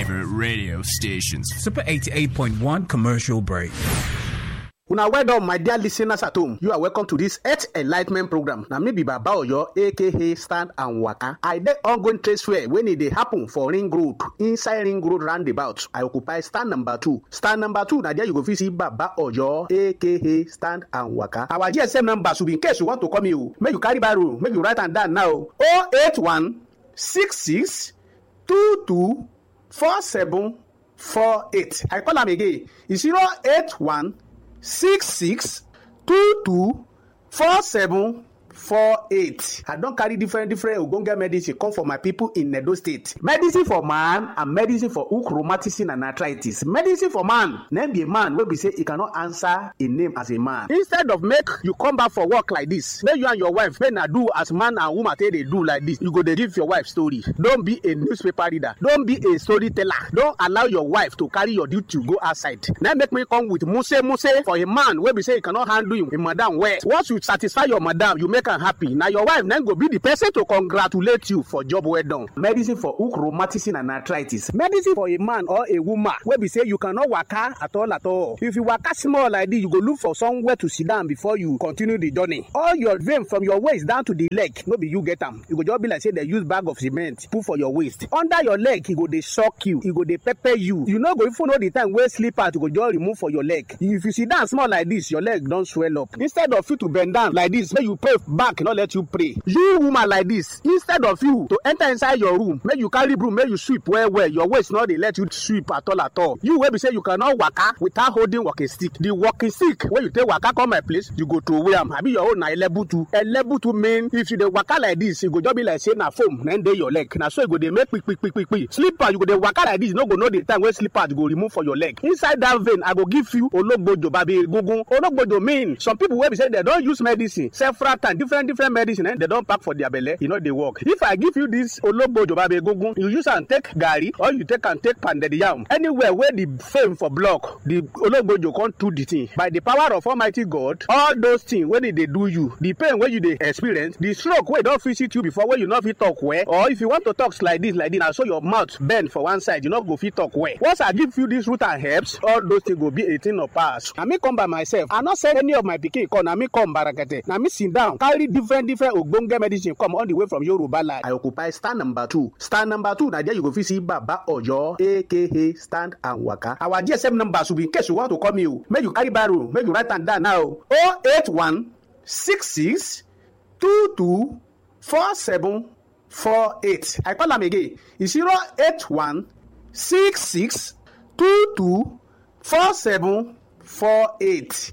favorite radio stations. Super 88.1 commercial break. una well done my dear listeners at home you are welcome to this health enlightment program na me be baba oyo aka stand and waka i dey ongoing trade fair wey e dey happen for ring road inside ring road roundabout i occupy stand number two stand number two na there you go fit see baba oyo aka stand and waka our gsm number should be in case you want to call me o make you carry barrow make you write am down now o eight one six six two two four seven four eight i call am again e zero eight one six six two two four seven four eight i don carry different different ogbonge medicine come for my people in edo state medicine for man and medicine for hook rheumatism and arthritis medicine for man name be a man wey be say e cannot answer a name as a man instead of make you come back for work like this make you and your wife make na do as man and woman take dey do like this you go dey give your wife story don be a newspaper reader don be a storyteller don allow your wife to carry your duty go outside na make me come with muse muse for a man wey be say e cannot handle him, him madam well once you satisfy your madam you make am happy na your wife na go be the person to congratulate you for job well done. medicine for hook rheumatism and arthritis medicine for a man or a woman wey be say you cannot waka at all at all if you waka small like this you go look for somewhere to sit down before you continue the journey all your vein from your waist down to the leg no be you get am e go just be like say dem use bag of cement put for your waist under your leg e go dey shock you e go dey pepper you you no go even know the time wey slippers go just remove for your leg if you sit down small like this your leg don swell up instead of you to bend down like this make you pray back no let you pray you woman like this instead of you to enter inside your room make you carry broom make you sweep well well your waist no dey let you sweep at all at all you wey be say you cannot waka without holding walking stick the walking stick wey you take waka come my place you go throway am abi your own na elebutu elebutu mean if you dey waka like this e go just be like say na foam na dey your leg na so e go dey make kpikpikpikpi slipper you go dey waka like this you no go know the time wey slippers go remove for your leg inside that vein i go give you ologbojo babi egungun ologbojo mean some people wey be say dem don use medicine several times different different medicine eh, dem don pack for their belle e no dey work if i give you this ologbojo babi egungun you use am take garri or you take am take pounded yam anywhere wey the fame for block the ologbojo come do the thing by the power of almighty god all those things wey dey dey do you the pain wey you dey experience the stroke wey don visit you before wey you no fit talk well or if you want to talk like this like this na so your mouth bend for one side you no go fit talk well once i give you this root and herbs all those things go be a thing of past na me come by myself i no send any of my pikin come na me come barakete na me sit down carry different different ogbonge medicine come all the way from yoruba land. i occupy stand number two stand number two na there you go fit see baba oyo aka stand and waka our gsm number should be in case you want to call me o make you carry barrow make you write am down now o oh eight one six six two two four seven four eight i call am again e zero eight one six six two two four seven four eight.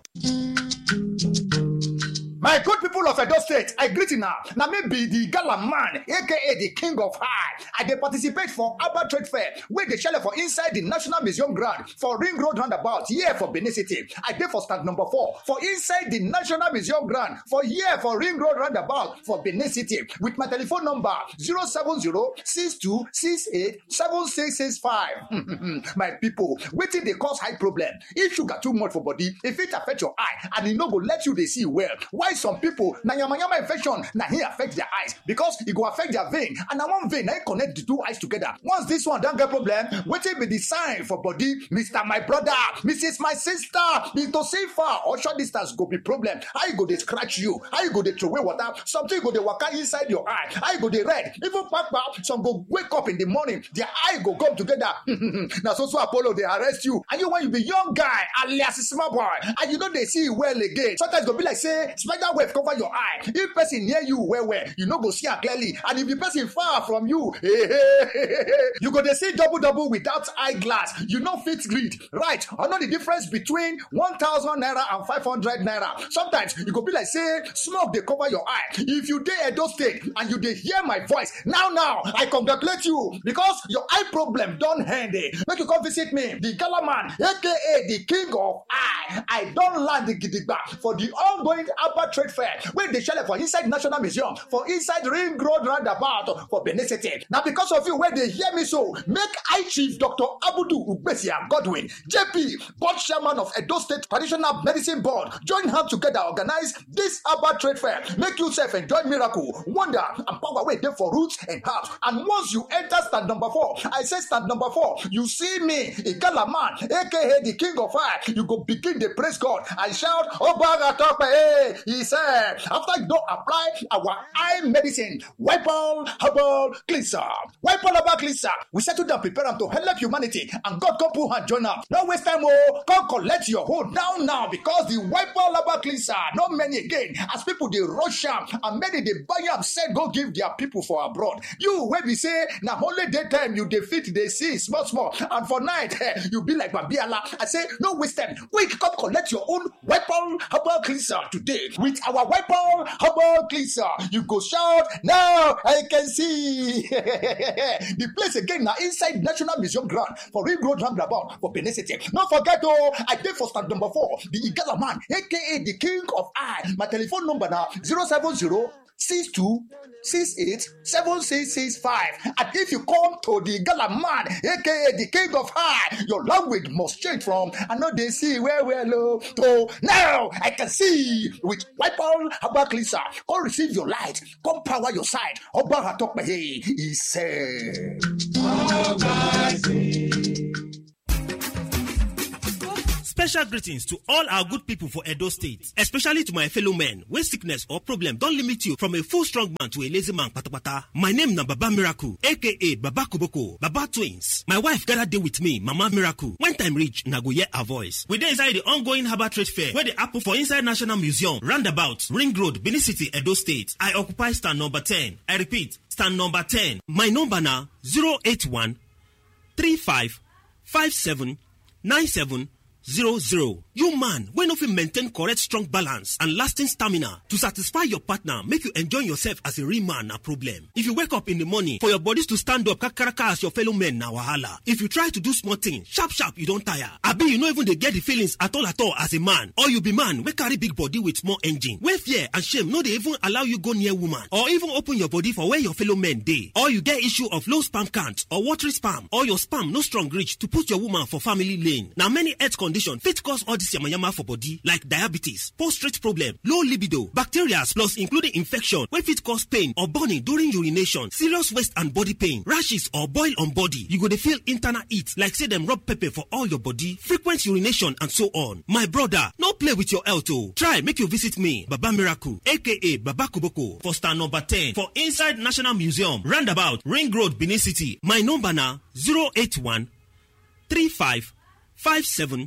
My good people of Edo State, I greet you now. Now me be the gala man, aka the king of high. I dey participate for Abba Trade Fair, where they shell for inside the National Museum ground for Ring Road roundabout, here for Benin City. I dey for stand number four for inside the National Museum ground for here for Ring Road roundabout for Benin City with my telephone number 070-6268-7665. my people, wetin dey cause high problem? If sugar too much for body, if it affect your eye and e no go let you dey see well, why some pipo na yamayama infection na hin affect their eyes because e go affect their vein and na one vein na hin connect the two eyes together once this one don get problem wetin be the sign for body mr my brother mrs my sister into see far or short distance go be problem how e go dey scratch you how e go dey throway water something go dey waka inside your eye how e go dey red even kpakpa some go wake up in the morning their eye go come together na so so apollo dey arrest you and you when you be young guy alias small boy and you no dey see well again sometimes e go be like say spider web cover your eye if person near you well well you no go see am clearly and if the person far from you you go dey see double double without eye glass you no fit read right or know the difference between one thousand naira and five hundred naira sometimes e go be like say smoke dey cover your eye if you dey edo state and you dey hear my voice now now i congratulate you because your eye problem don end eh make you come visit me the gala man aka the king of eye i don land gidigba for the ongoing abba trade fair wey dey shele for inside national museum for inside ring road roundabout for benin city na because of you wey dey hear me so make high chief dr abudu ugbesia godwin jp board chairman of edo state traditional medicine board join hand together organize dis herbal trade fair make you sef enjoy miracle wonder and power wey dey for roots and herbs and once you enter stand number four i say stand number four you see me igala man aka the king of fire you go begin dey praise god and shout obaga tope eh he said after you don apply our eye medicine wipol herbal cleanser wipol herbal cleanser we settle down prepare am to help humanity and god come put hand join am no waste time o come collect your hold down now because the wipol herbal cleanser no many again as people dey rush am and many dey buy am sell go give their people for abroad you wey be say na only daytime you dey fit dey see small small and for night eh, you be like babiala i say no waste time quick come collect your own weapon herbal cleanser today with our weapon herbal cleanser you go shout now i can see the place again na inside national museum ground for ring road roundabout for benin city no forget o i dey for stand number four the igala man aka the king of eye my telephone number na zero seven zero six two six eight seven six six five and if you come to the gala man aka the king of high your language must change from i no dey see well well o to now i can see with wipol herbal cleanser come receive your light come power your side ọba atọpẹyẹ he said. Special greetings to all our good people for Edo State, especially to my fellow men when sickness or problem don't limit you from a full strong man to a lazy man patapata. My name na Baba Miracle, aka Baba Kuboko, Baba Twins. My wife gather day with me, Mama Miracle. When time reach, na go hear her voice. We dey inside the ongoing Harbour Trade Fair where they happen for inside National Museum, Roundabout, Ring Road, Benin City, Edo State. I occupy stand number 10. I repeat, stand number 10. My number na 081 35 57 97 zero zero. You man wey no fit maintain correct strong balance and lasting stamina to satisfy your partner make you enjoy yourself as a real man na problem. If you wake up in the morning for your bodies to stand up kakaraka as your fellow men na wahala. If you try to do small thing sharp sharp you don tire. Abi you no even dey get the feelings at all at all as a man or you be man wey carry big body with small engine wey fear and shame no dey even allow you go near woman or even open your body for where your fellow men dey. Or you get issue of low sperm count or watery sperm or your sperm no strong reach to put your woman for family lane. Na many health condition fit cause all this yamayama for body like diabetes, prostate problem, low libido, bacteria plus including infection wey fit cause pain or burning during urination, serious waist and body pain, rashes or boil on body. You go dey feel internal heat like say dem rub pepper for all your body, frequent urination and so on. My brother, no play with your health o. Try make you visit me, Baba Miracle aka Baba Koboko for stand number 10 for inside National Museum, roundabout Ring Road, Benin City. My number na 081 35 57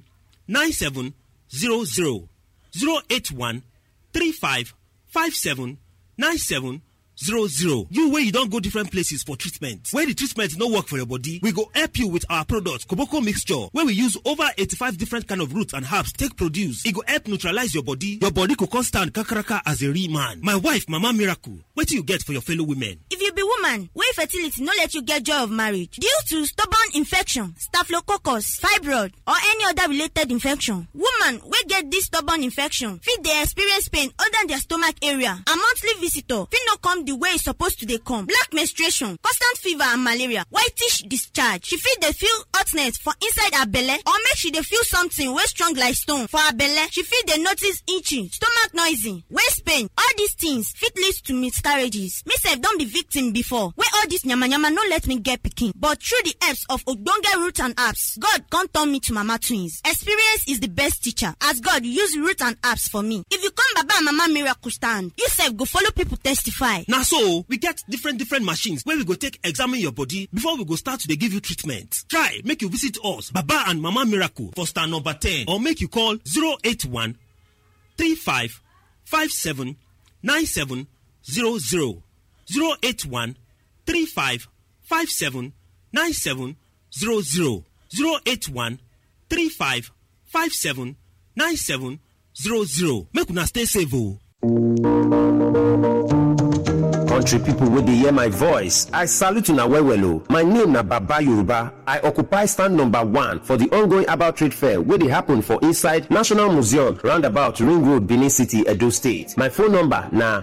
9700 081 35 57 97 00 you wey you don go different places for treatment wey the treatment no work for your body we go help you with our product koboko mixture wey we use over 85 different kind of roots and herbs take produce e go help neutralize your body your body go come stand kakaraka as a real man my wife mama miracle wetin you get for your fellow women. if you be woman wey fertility no let you get joy of marriage due to stubborn infection staphylococcus fibroid or any other related infection woman wey get this stubborn infection fit dey experience pain under their stomach area and monthly visitor fit no come the way e suppose to dey come black menstruation constant fever and malaria whitish discharge she fit dey feel hotness for inside her belle or make she dey feel something wey strong like stone for her belle she fit dey notice itching stomach noisy waist pain all these things fit lead to miscarriages me sef don be victim before wey all this yamayama no let me get pikin but through the helps of ogbonge root and herbs god come turn me to mama twins experience is the best teacher as god use root and herbs for me if you come baba and mama miracle stand you sef go follow people testify. Na so we get different different machines wey we go take examine your body before we go start to dey give you treatment. Try make you visit us Baba and Mama Miracle for star number 10 or make you call 081 35 57 97 00 081 35 57 97 00 081 35 57 97 00 make una stay safe o. country people wey dey hear my voice i salute una well well o my name na baba yoruba i occupy stand number one for the ongoing about trade fair wey dey happen for inside national museum roundabout ring road benin city edo state my phone number na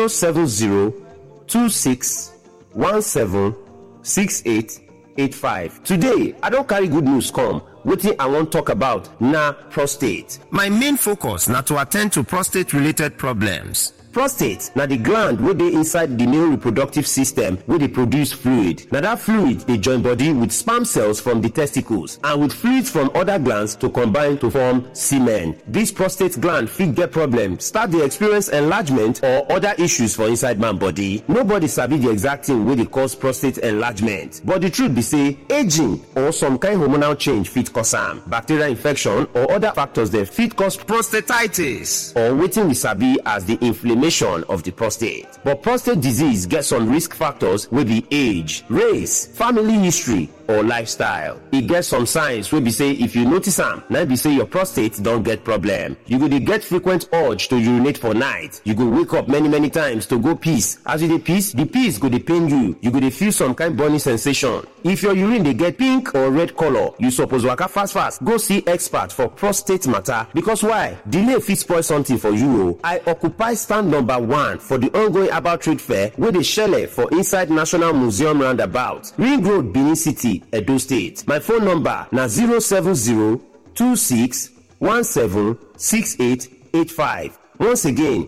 07026176885 today i don carry good news come wetin i wan talk about na prostate my main focus na to attend to prostate related problems prostate na the gland wey dey inside the male reproductive system wey dey produce fluid na that fluid dey join body with sperm cells from the testicles and with fluids from other glands to combine to form semen this prostate gland fit get problem start dey experience enlargement or other issues for inside man body nobody sabi the exact thing wey dey cause prostate enlargement but the truth be say aging or some kind hormonal change fit cause am bacterial infection or other factors dem fit cause prostatitis or wetin we sabi as the inflammation of the prostate. But prostate disease get some risk factors wey be age, race, family history, or lifestyle. E get some signs wey be say if you notice am, na be say your prostate don get problem. You go dey get frequent urge to urinate for night. You go wake up many many times to go piss. As you dey piss, the piss go dey pain you. You go dey feel some kind burning sensation. If your urine dey get pink or red color, you suppose waka fast fast go see expert for prostate matter because why? Delay fit spoil something for you o. I occupy stand number one for the ongoing about trade fair wey dey shele for inside National Museum roundabout, Ring Road, Benin City. Edo State. My phone number na 07026176885. Once again,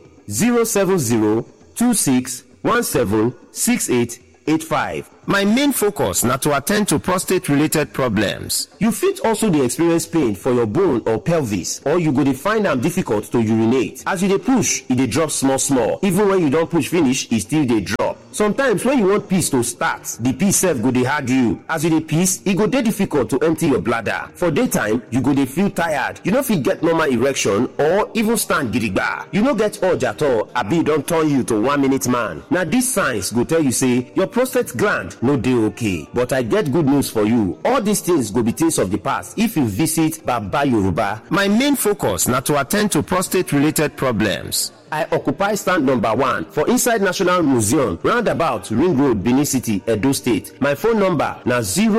07026176885. My main focus na to attend to prostate related problems. You fit also dey experience pain for your bone or pelvis or you go dey find am difficult to urinate. As you dey push, e dey drop small small. Even when you don push finish, e still dey drop. Sometimes when you want piss to start, the piss sef go dey hard you. As you dey piss, e go dey difficult to empty your bladder. For daytime, you go dey feel tired. You no fit get normal erection or even stand gidigba. You no get urge at all abi e don turn you to one minute man. Na these signs go tell you say your prostate gland no dey okay but i get good news for you all these things go be things of the past if you visit baba yoruba my main focus na to attend to prostate related problems I occupy stand number one for inside National Museum, roundabout Ring Road, Benin City, Edo State. My phone number na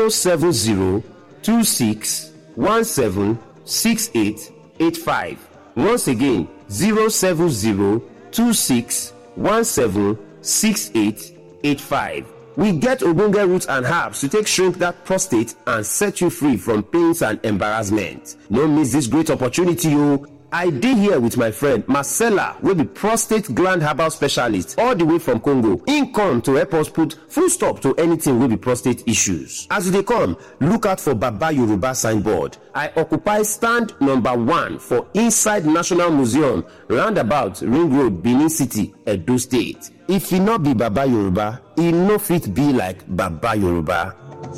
07026176885. Once again, 07026176885. We get ogbonge roots and herbs to take shrink that prostate and set you free from pains and embarrassment. No miss this great opportunity o. I dey here with my friend Marcella wey be prostate gland herbal specialist all the way from Congo. Im come to help us put full stop to anything wey be prostate issues. As you dey come, look out for Baba Yoruba signboard. I occupy stand number one for inside National Museum roundabout Ring Road, Benin City, Edo State. If e no be Baba Yoruba, e no fit be like Baba Yoruba.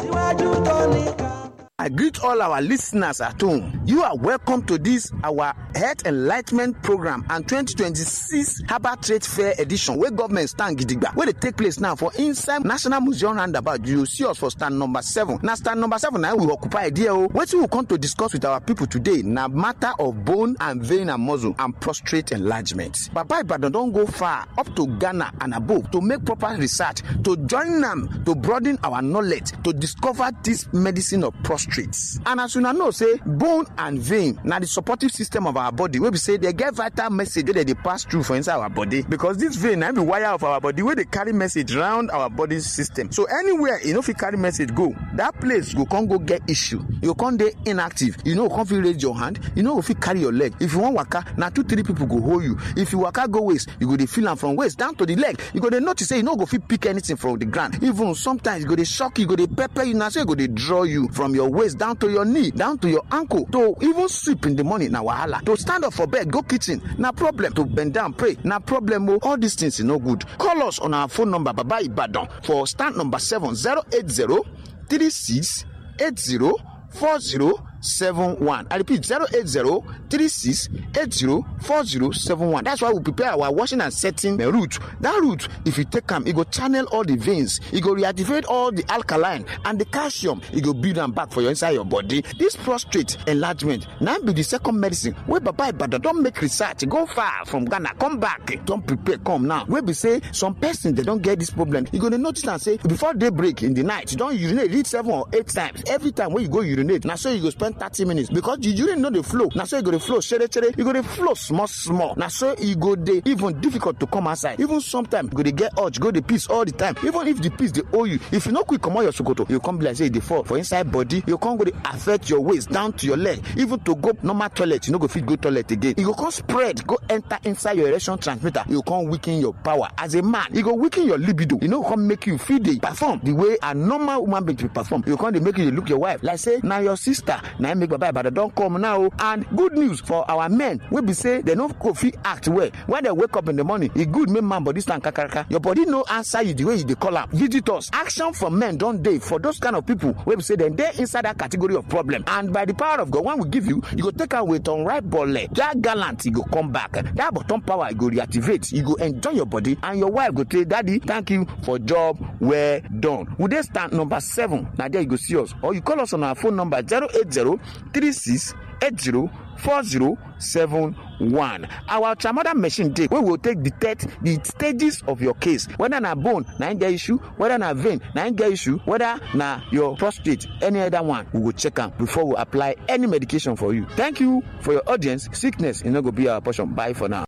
I greet all our listeners at home. You are welcome to this our Health Enlightenment Program and 2026 Harbour Trade Fair Edition wey government stand gidigba wey dey take place now for inside National Museum roundabout. You see us for stand number seven. Na stand number seven na we occupy there o. Wetin we come to discuss with our people today na matter of bone and vein and muscle and prostate enlargement. Baba Ibadan don go far up to Ghana and above to make proper research to join am to broaden our knowledge to discover this medicine of prostate. and as una know say bone and vein na the supportive system of our body wey be say dey get vital message wey dey dey pass through for inside our body because this vein na be wire of our body wey dey carry message round our body system so anywhere e no fit carry message go that place go come go get issue you go come dey inactive you no go come fit raise your hand you no go fit carry your leg if you wan waka na two three people go hold you if you waka go waist you go dey feel am from waist down to the leg you go dey notice say you no go fit pick anything from the ground even sometimes e go dey shock you e go dey pepper you na so e go dey draw you from your waist down to your knee down to your ankle to even sleep in the morning na wahala to stand up for bed go kitchen na problem to bend down pray na problem o all these things e no good call us on our phone number baba ibadan for stand number seven zero eight zero three six eight zero four zero 4071 i repeat 080 36 80 4071 that's why we prepare our washing and setting the root that root if you take am e go channel all the veins e go reactivate all the alkaline and the calcium e go build am back for your inside your body this prostate enlargement na be the second medicine wey baba ibadan don make research go far from ghana come back don prepare come now wey be say some person dey don get this problem you go dey notice am say before day break in the night you don urinate reach seven or eight times every time wey you go urinate na so you go spend thirty minutes because the urine no dey flow na so e go dey flow shere shere e go dey flow small small na so e go dey even difficult to come outside even sometimes you go dey get urge go dey piss all the time even if the piss dey hold you if you no quick comot your sokoto you go come be like say e dey fall for inside body you go come go dey affect your waist down to your leg even to go normal toilet you no go fit go toilet again e go come spread go enter inside your erection transmitter e go come weaken your power as a man e go weaken your libido e no go come make you fit dey perform the way a normal woman being dey perform e go come dey make you dey look your wife like say na your sister na im make baba ibadan don come now o and good news for our men wey be say dem no go fit act well when dem wake up in the morning e good make man body stand kakaraka your body no answer you the way you dey call am visitors action from men don dey for those kind of people wey be say dem dey inside that category of problem and by the power of god when we give you you go take am with unripe bole that gallant e go come back that bottom power e go reactivate you go enjoy your body and your wife go say daddy thank you for job well done we dey stand number seven na there you go see us or you call us on our phone number zero eight zero three six eight zero four zero seven one our ultramoder machine dey wey go take detect the stages of your case whether na bone na im get issue whether na vein na im get issue whether na your prostate any other one we go check am before we apply any medication for you thank you for your audience sickness e no go be our portion bye for now.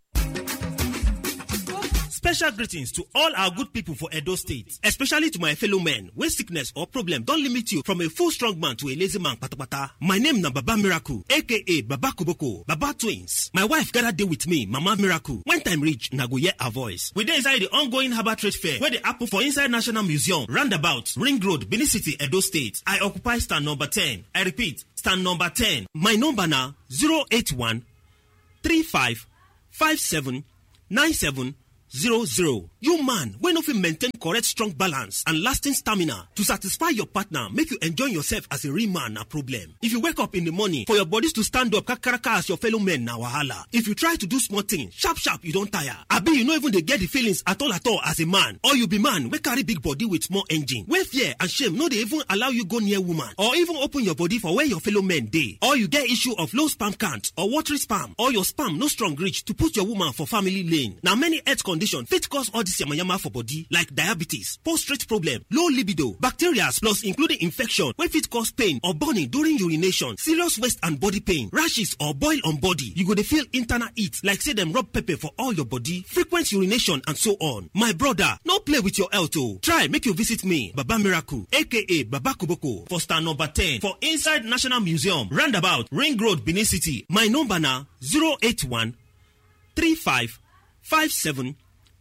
Special greetings to all our good people for Edo State, especially to my fellow men wey sickness or problem don limit you from a full strong man to a lazy man patapata. My name na Baba Miracle aka Baba Koboko, Baba Twins. My wife gather dey with me, Mama Miracle. When time reach, na go hear her voice. We dey inside the ongoing Harbour Trade Fair wey dey happen for inside National Museum, roundabout, Ring Road, Benin City, Edo State. I occupy stand number 10. I repeat, stand number 10. My number na 081 35 57 97 zero zero. You man wey no fit maintain correct strong balance and lasting stamina to satisfy your partner make you enjoy yourself as a real man na problem. If you wake up in the morning for your bodies to stand up kakaraka as your fellow men na wahala. If you try to do small thing sharp sharp you don tire. Abi you no even dey get the feelings at all at all as a man or you be man wey carry big body with small engine wey fear and shame no dey even allow you go near woman or even open your body for where your fellow men dey. Or you get issue of low sperm count or watery sperm or your sperm no strong reach to put your woman for family lane. Na many health condition fit cause all this yamayama for body like diabetes, prostate problem, low libido, bacteria plus including infection wey fit cause pain or burning during urination, serious waist and body pain, rashes or boil on body. You go dey feel internal heat like say dem rub pepper for all your body, frequent urination and so on. My brother, no play with your health o. Try make you visit me, Baba Miracle aka Baba Koboko for stand number 10 for inside National Museum, roundabout, Ring Road, Benin City. My number na 081 35 57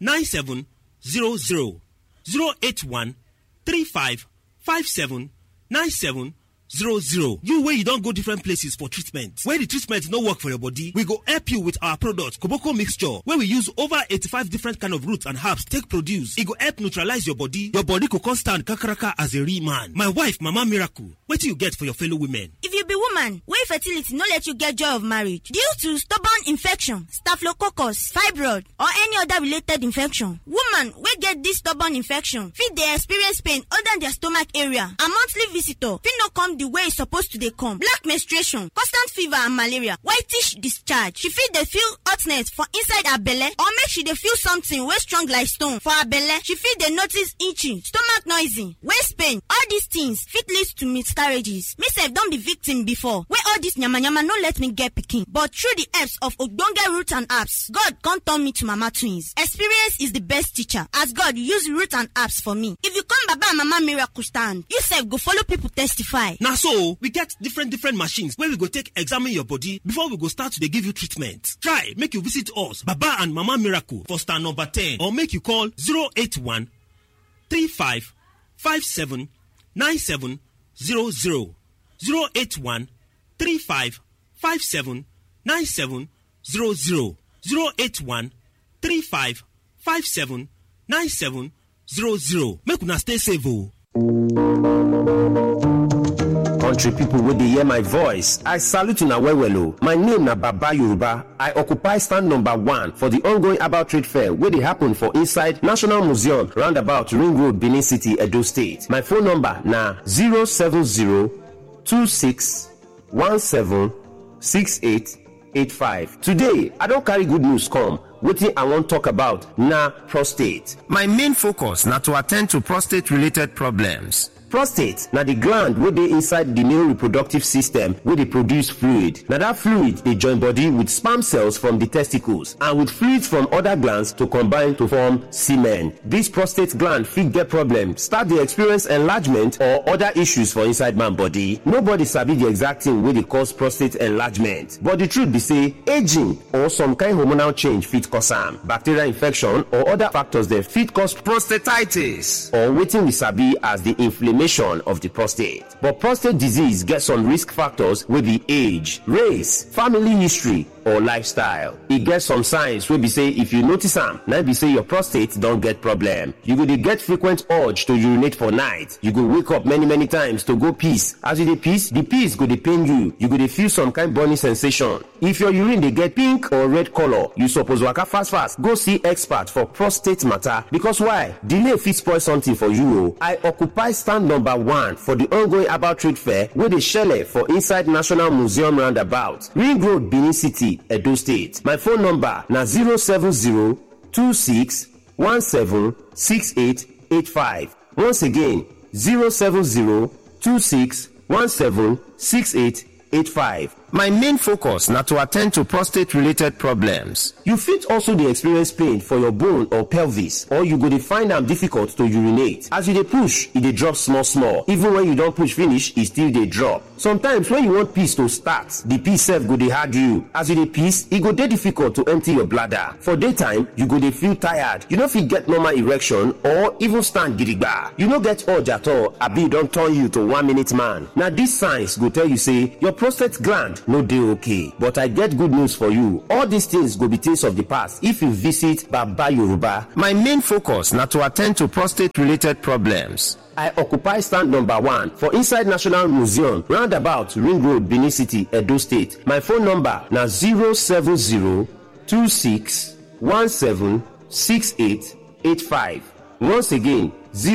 9700 081 35 57 97 00 you wey you don go different places for treatment wey the treatment no work for your body we go help you with our product koboko mixture wey we use over 85 different kind of roots and herbs take produce e go help neutralize your body your body go come stand kakaraka as a real man my wife mama miracle wetin you get for your fellow women. if you be woman wey fertility no let you get joy of marriage due to stubborn infection staphylococcus fibroid or any other related infection woman wey get this stubborn infection fit dey experience pain under their stomach area and monthly visitor fit no come the way e suppose to dey come black menstruation constant fever and malaria whitish discharge she fit dey feel hotness for inside her belle or make she dey feel something wey strong like stone for her belle she fit dey notice itching stomach noisy waist pain all these things fit lead to miscarriages me sef don be victim before wey all this yamayama no let me get pikin but through the helps of ogbonge root and herbs god come turn me to mama twins experience is the best teacher as god use root and herbs for me if you come baba and mama miracle stand you sef go follow people testify. na so we get different different machines wey we go take examine your body before we go start to dey give you treatment try make you visit us baba and mama miracle for stand number ten or make you call 081 35 57 97 00 081 35 57 97 00 081 35 57 97 00 make una stay safe o. country people wey dey hear my voice i salute una well well o my name na baba yoruba i occupy stand number one for the ongoing about trade fair wey dey happen for inside national museum roundabout ring road benin city edo state my phone number na 07026176885 today i don carry good news come wetin i wan talk about na prostate my main focus na to attend to prostate related problems prostate na the gland wey dey inside the male reproductive system wey dey produce fluid na that fluid dey join body with sperm cells from the testicles and with fluids from other glands to combine to form semen this prostate gland fit get problem start dey experience enlargement or other issues for inside man body nobody sabi the exact thing wey dey cause prostate enlargement but the truth be say aging or some kind hormonal change fit cause am bacterial infection or other factors dem fit cause prostatitis or wetin we sabi as the inflammation of the prostate. But prostate disease get some risk factors wey be age, race, family history, or lifestyle. E get some signs wey be say if you notice am, na be say your prostate don get problem. You go dey get frequent urge to urinate for night. You go wake up many many times to go piss. As you dey piss, the piss go dey pain you. You go dey feel some kind burning sensation. If your urine dey get pink or red color, you suppose waka fast fast go see expert for prostate matter because why? Delay fit spoil something for you o. I occupy stand number one for the ongoing about trade fair wey dey shele for inside National Museum roundabout, Ring Road, Benin City, Edo State. My phone number na 07026176885. Once again, 07026176885. My main focus na to attend to prostate related problems. You fit also dey experience pain for your bone or pelvis or you go dey find am difficult to urinate. As you dey push, e dey drop small small. Even when you don push finish, e still dey drop. Sometimes when you want piss to start, the piss sef go dey hard you. As you dey piss, e go dey difficult to empty your bladder. For daytime, you go dey feel tired. You no fit get normal erection or even stand gidigba. You no get urge at all abi e don turn you to one minute man. Na these signs go tell you say your prostate gland no dey okay but i get good news for you all these things go be things of the past if you visit baba yoruba my main focus na to attend to prostate related problems I occupy stand number one for inside National Museum, roundabout Ring Road, Benin City, Edo State. My phone number na 07026176885. Once again,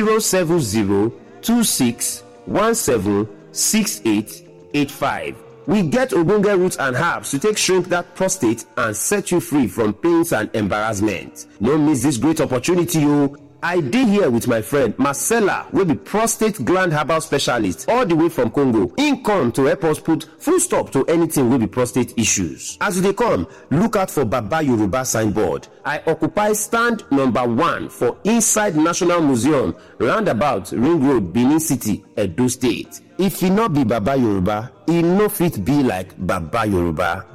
07026176885. We get ogbonge roots and herbs to take shrink that prostate and set you free from pains and embarrassment. No miss this great opportunity o. I dey here with my friend Marcella wey be prostate gland herbal specialist all the way from Congo. Im come to help us put full stop to anything wey be prostate issues. As you dey come, look out for Baba Yoruba signboard. I occupy stand number one for inside National Museum roundabout Ring Road, Benin City, Edo State. If e no be Baba Yoruba, e no fit be like Baba Yoruba.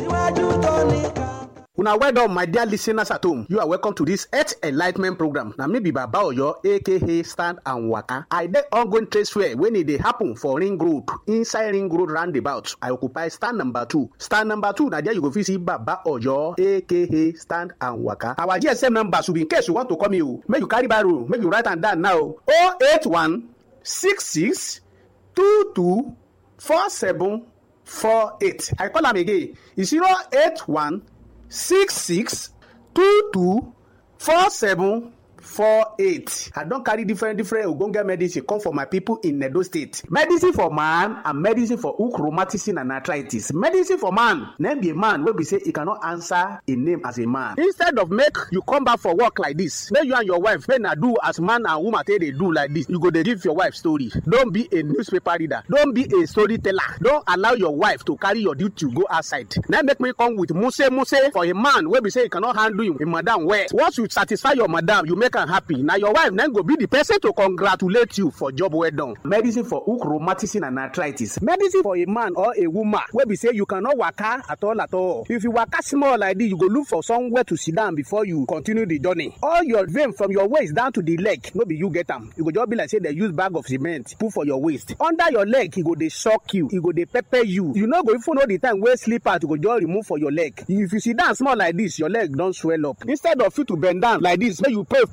una well done my dear listeners at home you are welcome to this health enlightment program na me be baba oyo aka stand and waka i dey ongoing trade fair wey e dey happen for ring road inside ring road roundabout i occupy stand number two stand number two na there you go fit see baba oyo aka stand and waka our gsm number should be in case you want to call me o make you carry barrow make you write am down now o eight one six six two two four seven four eight i call am again e zero eight one six six two two four seven four eight i don carry different different ogbonge medicine come for my people in edo state medicine for man and medicine for hook rheumatism and arthritis medicine for man name be a man wey be say e cannot answer a name as a man instead of make you come back for work like this make you and your wife make na do as man and woman take dey do like this you go dey give your wife story don be a newspaper reader don be a storyteller don allow your wife to carry your duty go outside na make me come with muse muse for a man wey be say e cannot handle him, him madam well once you satisfy your madam you make am happy na your wife na go be the person to congratulate you for job well done. medicine for hook rheumatism and arthritis medicine for a man or a woman wey be say you cannot waka at all at all if you waka small like this you go look for somewhere to sit down before you continue the journey all your vein from your waist down to the leg no be you get am e go just be like say dem use bag of cement put for your waist under your leg e go dey shock you e go dey pepper you you no go even know the time wey slippers go just remove for your leg if you sit down small like this your leg don swell up instead of you to bend down like this make you pray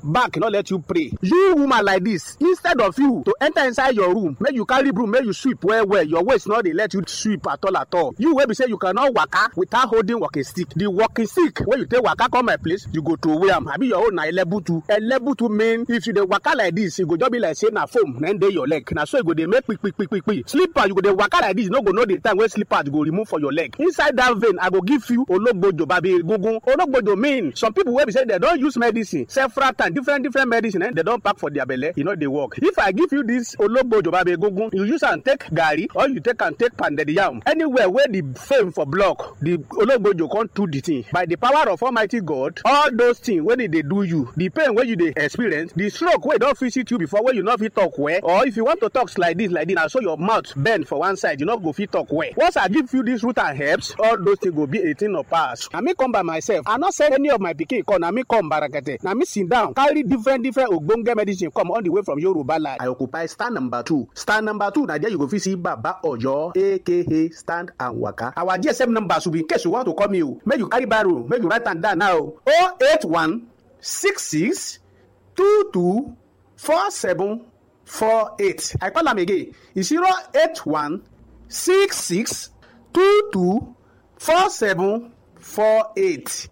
back no let you pray you woman like this instead of you to enter inside your room make you carry broom make you sweep well well your waist no dey let you sweep at all at all you wey be say you cannot waka without holding walking stick the walking stick wey you take waka come my place you go throway am abi your own na elebutu elebutu mean if you dey waka like this e go just be like say na foam na dey your leg na so e go dey make kpikpikpikpi slipper you go dey waka like this you no go know the time wey slippers go remove for your leg inside that vein i go give you ologbojo babi egungun ologbojo mean some people wey be say dem don use medicine several times different different medicine eh, dem don pack for their belle e no dey work if i give you this ologbojo babi egungun you use am take garri or you take am take pounded yam anywhere wey the fame for block the ologbojo come do the thing by the power of almighty god all those things wey dey dey do you the pain wey you dey experience the stroke wey don visit you before wey you no fit talk well or if you want to talk like this like this na so your mouth bend for one side you no go fit talk well once i give you this root and herbs all those things go be a thing of past na me come by myself i no send any of my pikin come na me come barakete na me sit down carry different different ogbonge medicine come all the way from yoruba land. i occupy stand number two stand number two na there you go fit see baba oyo aka stand and waka our gsm number should be in case you want to call me o make you carry barrow make you write am down now o oh eight one six six two two four seven four eight i call am again e zero eight one six six two two four seven four eight.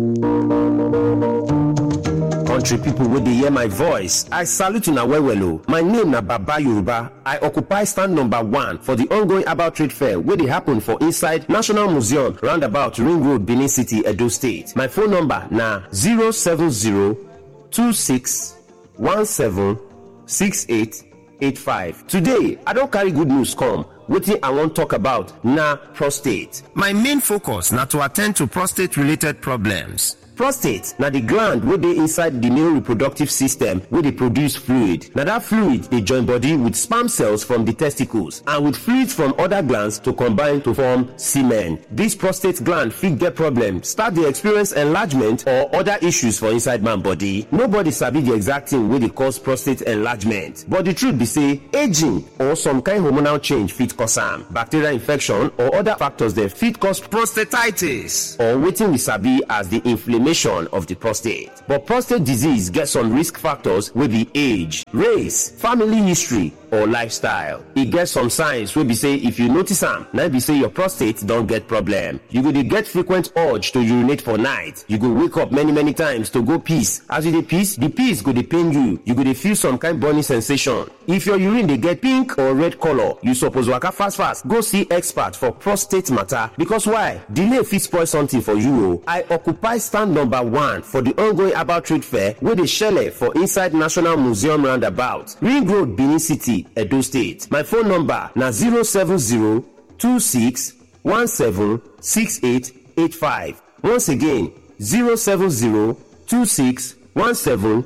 country pipo wey dey hear my voice i salute una well well o my name na baba yoruba i occupy stand number one for di ongoing herbal trade fair wey dey happen for inside national museum roundabout ring road benin city edo state my phone number na 07026176885 today i don carry good news come wetin i wan talk about na prostate my main focus na to attend to prostate related problems prostate na di gland wey dey inside di male reproductive system wey dey produce fluid na dat fluid dey join body with sperm cells from di testicles and with fluids from oda glands to combine to form semen dis prostate gland fit get problem start dey experience enlargement or oda issues for inside man body nobody sabi di exact thing wey dey cause prostate enlargement but di truth be say aging or some kind hormonal change fit cause am bacterial infection or oda factors dem fit cause prostatitis or wetin we sabi as di inflammation of the prostate. But prostate disease get some risk factors wey be age, race, family history, or lifestyle. E get some signs wey be say if you notice am, na be say your prostate don get problem. You go dey get frequent urge to urinate for night. You go wake up many many times to go piss. As you dey piss, the piss go dey pain you. You go dey feel some kind burning sensation. If your urine dey get pink or red color, you suppose waka fast fast go see expert for prostate matter because why? Delay fit spoil something for you o. I occupy stand number one for the ongoing herbal trade fair wey dey shele for inside National Museum roundabout, Ring Road, Benin City, Edo State. My phone number na 070 26 17 6885. Once again, 070 26 17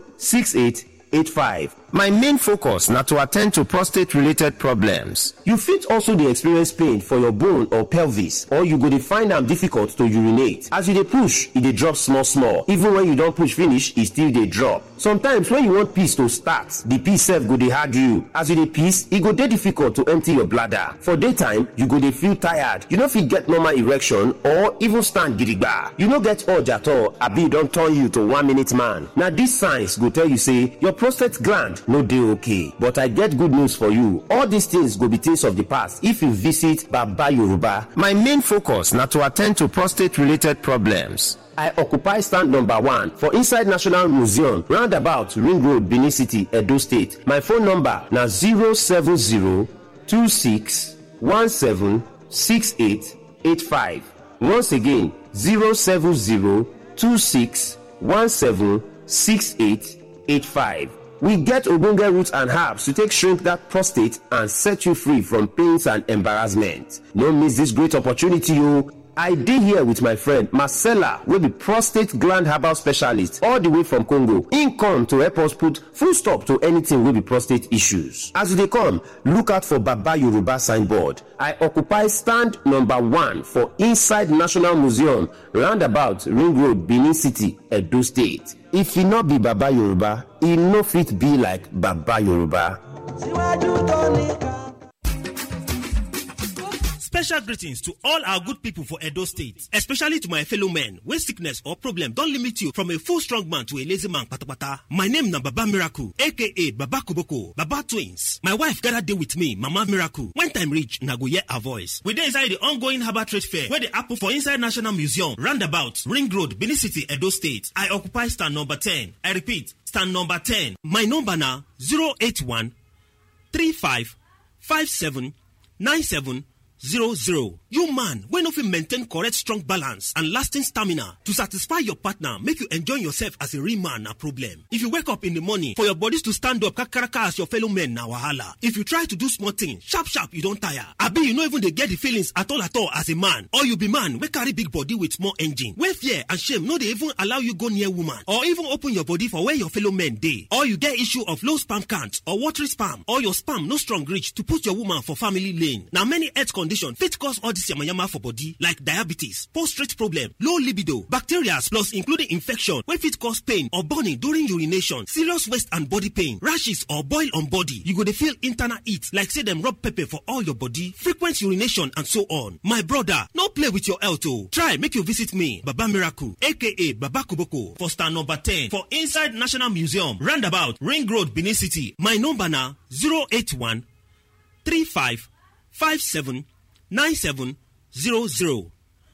6885. My main focus na to attend to prostate related problems. You fit also dey experience pain for your bone or pelvis or you go dey find am difficult to urinate. As you dey push, e dey drop small small. Even when you don push finish, e still dey drop. Sometimes when you want piss to start, the piss sef go dey hard you. As you dey piss, e go dey difficult to empty your bladder. For daytime, you go dey feel tired. You no fit get normal erection or even stand gidigba. You no get urge at all abi e don turn you to one minute man. Na these signs go tell you say your prostate gland no dey okay but i get good news for you all these things go be things of the past if you visit baba yoruba my main focus na to attend to prostate related problems I occupy stand number one for inside National Museum, roundabout Ring Road, Benin City, Edo State. My phone number na 070 26 17 6885. Once again, 070 26 17 6885. We get ogbonge roots and herbs to take shrink that prostate and set you free from pains and embarrassment. No miss this great opportunity o. I dey here with my friend Marcella wey be prostate gland herbal specialist all the way from Congo. Im come to help us put full stop to anything wey be prostate issues. As you dey come, look out for Baba Yoruba signboard. I occupy stand number one for inside National Museum roundabout Ring Road, Benin City, Edo State. If e no be Baba Yoruba, e no fit be like Baba Yoruba. Special greetings to all our good people for Edo State, especially to my fellow men when sickness or problem don limit you from a full strong man to a lazy man patapata. My name na Baba Miracle, aka Baba Koboko, Baba Twins. My wife gather dey with me, Mama Miracle. When time reach, na go hear her voice. We dey inside the ongoing Harbour Trade Fair wey dey happen for inside National Museum, roundabout, Ring Road, Benin City, Edo State. I occupy stand number 10. I repeat, stand number 10. My number na 081 35 57 97 00. You man wey no fit maintain correct strong balance and lasting stamina to satisfy your partner make you enjoy yourself as a real man na problem. If you wake up in the morning for your bodies to stand up kakaraka as your fellow men na wahala. If you try to do small thing sharp sharp you don tire. Abi you no even dey get the feelings at all at all as a man or you be man wey carry big body with small engine wey fear and shame no dey even allow you go near woman or even open your body for where your fellow men dey. Or you get issue of low sperm count or watery sperm or your sperm no strong reach to put your woman for family lane. Na many health condition fit cause all this yamayama for body like diabetes, prostate problem, low libido, bacteria plus including infection wey fit cause pain or burning during urination, serious waist and body pain, rashes or boil on body. You go dey feel internal heat like say dem rub pepper for all your body, frequent urination and so on. My brother, no play with your health o. Try make you visit me, Baba Miracle aka Baba Koboko for stand number 10 for inside National Museum, roundabout Ring Road, Benin City. My number na 081 35 57 97 00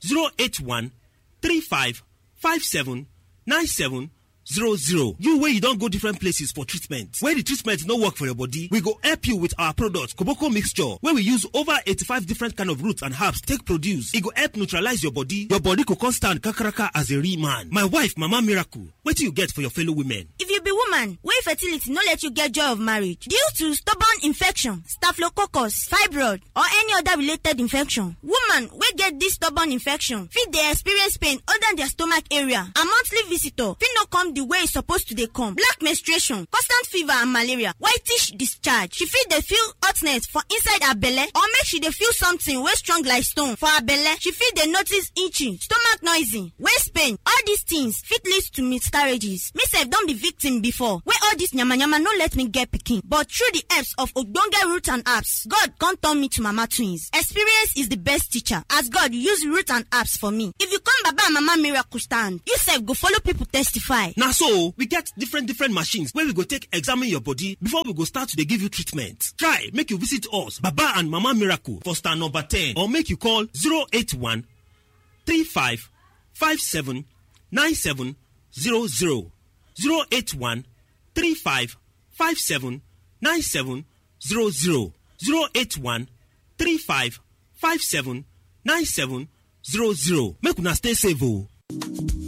081 35 57 97 00. You wey you don go different places for treatment. Where the treatment no work for your body, we go help you with our product Koboko mixture wey we use over 85 different kind of roots and herbs take produce. E go help neutralize your body. Your body go come stand kakaraka as a real man. My wife Mama Miracle, wetin you get for your fellow women? If you be woman wey fertility no let you get joy of marriage due to stubborn infection, staphylococcus, fibroid or any other related infection, woman wey get this stubborn infection fit dey experience pain under their stomach area and monthly visitor fit no come the way e suppose to dey come, black menstruation, constant fever and malaria, whitish discharge. She fit dey feel hotness for inside her belle or make she dey feel something wey strong like stone for her belle. She fit dey notice itching, stomach noisy, waist pain. All these things fit lead to miscarriages. Me sef don be victim before wey all this yamayama no let me get pikin but through the helps of ogbonge root and herbs God come turn me to mama twins. Experience is the best teacher as God use root and herbs for me. If you come baba and mama miracle stand, you sef go follow people testify. Na so we get different different machines wey we go take examine your body before we go start to dey give you treatment. Try make you visit us Baba and Mama Miracle for star number 10 or make you call 081 35 57 97 00 081 35 57 97 00 081 35 57 97 00 make una stay safe o.